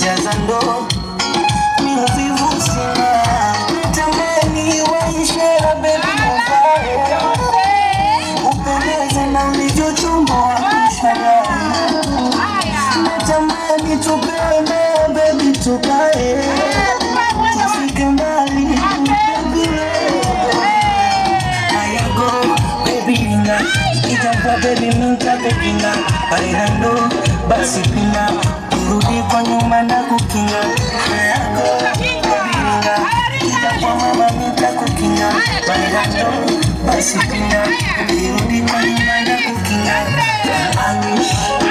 jaza ndoo mi uvivu sina natamani waishe na bebi uvae upendeze na ulivyochomboa kusharahi natamani tupende bebi tukae tufike mbali baby ayago baby ringa itakuwa baby minta pepinga bailando basi pinga urudi kwa nyuma na kukinga ayago baby ringa itakuwa mama minta kukinga bailando basi pinga urudi kwa nyuma na kukinga I wish